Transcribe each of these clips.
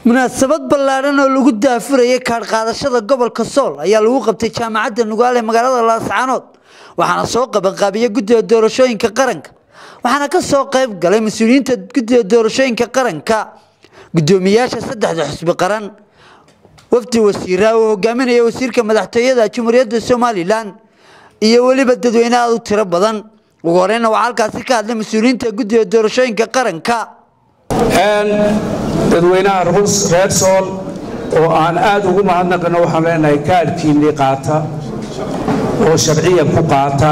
munaasabad ballaadhan oo lagu daafurayay kaadhqaadashada gobolka sool ayaa lagu qabtay jaamacadda nugaal ee magaalada laascaanood waxaana soo qabanqaabiya guddiga doorashooyinka qaranka waxaana ka soo qayb galay mas-uuliyiinta guddiga doorashooyinka qaranka guddoomiyaasha saddexda xusbi qaran wafdi wasiira oo hogaaminaya wasiirka madaxtooyada jamhuuriyadda somalilan iyo weliba dadweyne aad u tiro badan ugu horeyna waxaa halkaasi ka hadlay mas-uuliyiinta guddiga doorashooyinka qaranka dadweynaha reer sool oo aan aad ugu mahadnaqino waxaan leenahay kaadhkiinnii qaata oo sharciyan ku qaata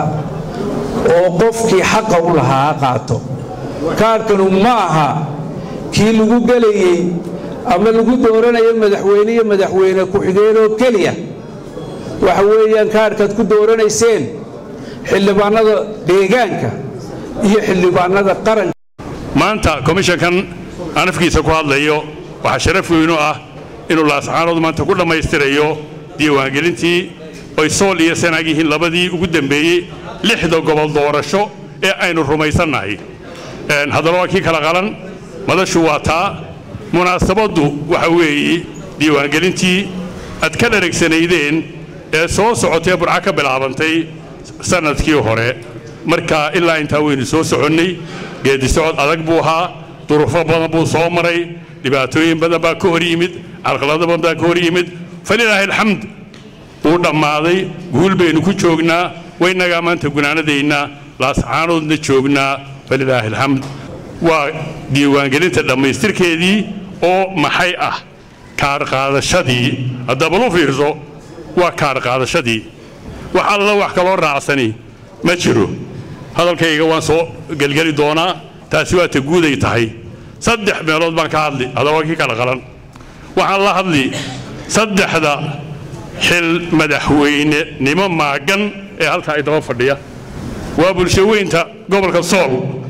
oo qofkii xaqa u lahaa qaato kaadhkanu ma aha kii lagu gelayey ama lagu dooranayo madaxweyne iyo madaxweyne ku-xigeenoo keliya waxa weeyaan kaadhkaad ku dooranayseen xildhibaanada deegaanka iyo xildhibaanada qaranka maanta komishankan aan afkiisa ku hadlayo waxaa sharaf weynu ah inuu laascaanood maanta ku dhammaystirayo diiwaangelintii oy sool iyo sanaag yihiin labadii ugu dembeeyey lixda gobol doorasho ee aynu rumaysannahay haddaba waa kii kala qalan madashu waa taa munaasabaddu waxa weeye diiwaangelintii aad ka dharagsanaydeen ee soo socotee burca ka bilaabantay sannadkii hore marka ilaa intaa waynu soo soconnay geedisocod adag buu ahaa duruufo badan buu soo maray dhibaatooyin badan baa ka hor yimid calqalado badan baa ka hor yimid falilaahi alxamd wuu dhammaaday guul baynu ku joognaa waynagaa maanta gunaanadayna laascaanoodna joognaa falilaahi alxamd waa diiwaangelinta dhammaystirkeedii oo maxay ah kaarhqaadashadii haddaba lu fiirso waa kaarhqaadashadii wax alla wax kaloo raacsani ma jiro hadalkayga waan soo gelgeli doonaa taasi waa ta guuday tahay saddex meelood baan ka hadli haddaba kii kala qalan waxaan la hadli saddexda xil madaxweynenimo maagan ee halkaa idaba fadhiya waa bulshaweynta gobolka sool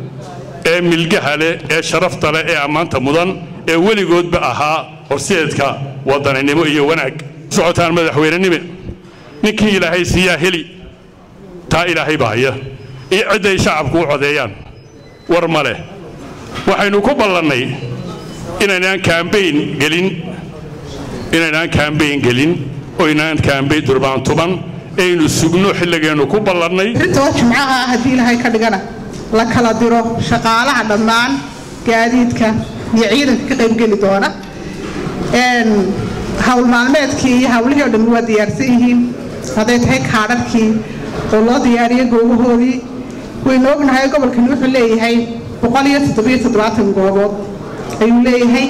ee milgaha leh ee sharafta leh ee ammaanta mudan ee weligoodba ahaa horseedka wadaninimo iyo wanaag socotaan madaxweynenime ninkii ilaahay siiyaa heli taa ilaahay baaya iyo cidday shacabku u codeeyaan war ma leh waxaynu ku ballannay inaynaan kaambayn gelin inaynaan kaambayn gelin oo inaan kaambayn durbaantuban aynu sugno xilligeennu ku ballannay rintoo jimcaha ah haddii ilaahay ka dhigana la kala diro shaqaalaha dhammaan gaadiidka iyo ciidanka ka qaybgeli doona hawl maalmeedkii iyo hawlihii o dhammi waa diyaarsan yihiin hadday tahay kaadharkii oo loo diyaariyo goobahoodii waynu ognahay gobolkani wuxuu leeyahay goobood ayuu leeyahay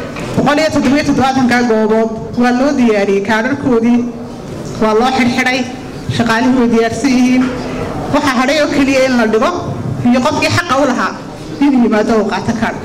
ka goobood waa loo diyaariyey kaadharkoodii waa loo xidhxidhay shaqaalihii way diyaarsan yihiin waxaa hadhay oo keliya in la dhigo iyo qofkii xaqa u lahaa inuu yimaado uu qaato kaadhka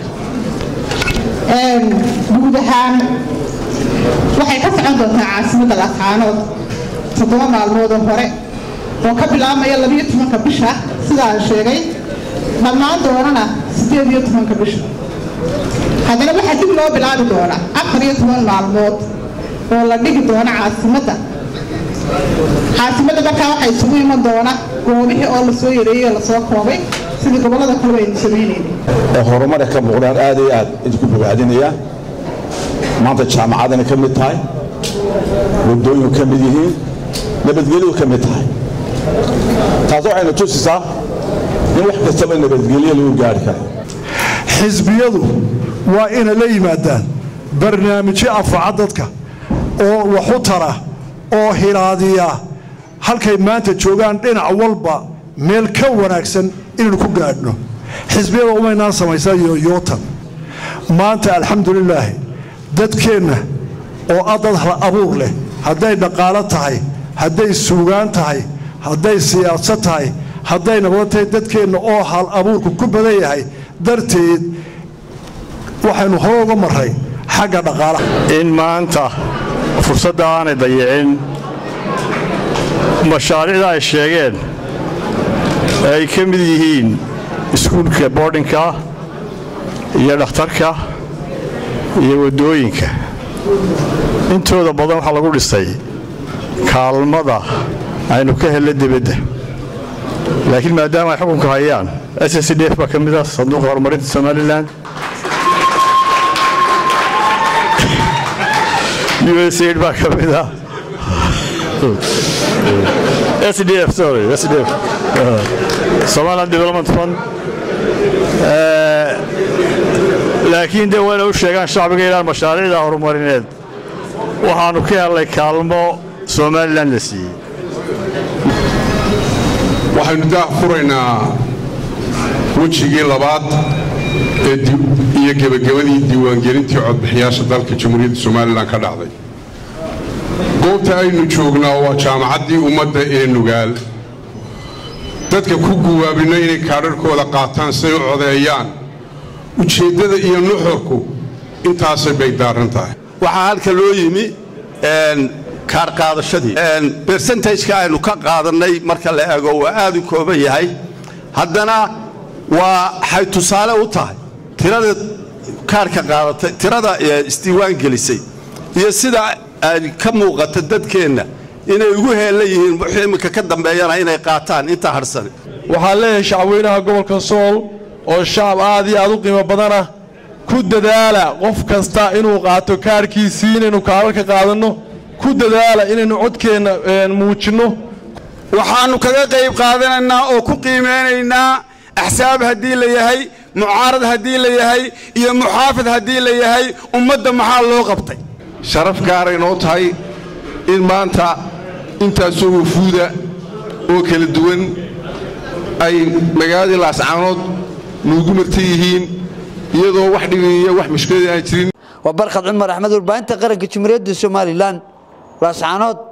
guud ahaan waxay ka socon doontaa caasimadda laascaanood toddoba maalmoodoo hore oo ka bilaabmaya labiyo tobanka bisha sida aan sheegay dhammaan doonana siddeed iyo tobanka bisha haddana waxaa dib loo bilaabi doonaa afar iyo toban maalmood oo la dhigi doona caasimadda caasimadda markaa waxaa isugu iman doona goobihii oo lasoo yareeyey oo lasoo koobay sidii gobollada kaleba aynu samaynaynay oo horumara ka muuqdaan aad iyo aad idinku bogaadinaya maanta jaamacadana ka mid tahay waddooyinku ka mid yihiin nabadgelyu ka mid tahay taas waxayna tusisaa in wax kastaba nabadgelyo lagu gaari karo xisbiyadu waa inay la yimaadaan barnaamijyo anfaca dadka oo waxu tara oo hilaadiya halkay maanta joogaan dhinac walba meel ka wanaagsan inaynu ku gaadhno xisbiyada umaynaan samaysa yoyootan maanta alxamdulilaahi dadkeenna oo ah dad hal abuur leh hadday dhaqaalo tahay hadday suugaan tahay hadday siyaasad tahay hadday nabado tahay dadkeenna oo hal abuurku ku badan yahay darteed waxaynu hore uga marray xagga dhaqaalaha in maanta fursadda aanay dayicin mashaariicda ay sheegeen ee ay ka mid yihiin iskuulka boodhinka iyo dhakhtarka iyo waddooyinka intooda badan waxaa lagu dhisay kaalmada aynu ka helna dibadda laakiin maadaama ay xukunka hayaan s d f baa ka mid ah sanduuqa horumarinta somalilan usaid baa ka mid ah sdf sorry sdf somaliland development fund laakiin de wayna u sheegaan shacbiga inaan mashaariicda horumarineed waxaannu ka hellay kaalmo somalilan la siiyey waxaynu daah furaynaa wejigii labaad ee iyo gebagabadii diiwaangelintii codbixiyaasha dalka jamhuuriyadda somalilan ka dhacday goobta aynu joognaa waa jaamacaddii ummadda ee nugaal dadka ku guwaabinno inay kaadharhkooda qaataan say u codeeyaan ujeeddada iyo nuxurku intaasay bay daaran tahay waxaa halka loo yimi kaar qaadashadii bersentajka aynu ka qaadannay marka la eego waa aad u kooban yahay haddana waxay tusaale u tahay tirada kaarka qaadatay tirada isdiiwaan gelisay iyo sida ay ka muuqata dadkeenna inay ugu heellan yihiin wixii imminka ka dambeeyana inay qaataan inta hadhsane waxaan leeyahay shacabweynaha gobolka sool oo shacab aad iyo aad u qiimo badanah ku dadaala qof kasta inuu qaato kaarhkiisii inaynu kaararka qaadanno ku dadaala inaynu codkeenna muujinno waxaannu kaga qayb qaadanaynaa oo ku qiimaynaynaa axsaab haddii la yahay mucaarad haddii la yahay iyo muxaafid haddii la yahay ummadda maxaa loo qabtay sharaf gaaray noo tahay in maanta intaasoo wafuuda oo kala duwan ay magaaladii laascaanood nuugu martan yihiin iyadoo wax dhibiiyo wax mushkilada aan jirin waa barkhad cumar axmed warbaahinta qaranka jumhuuriyadda somalilan laascaanood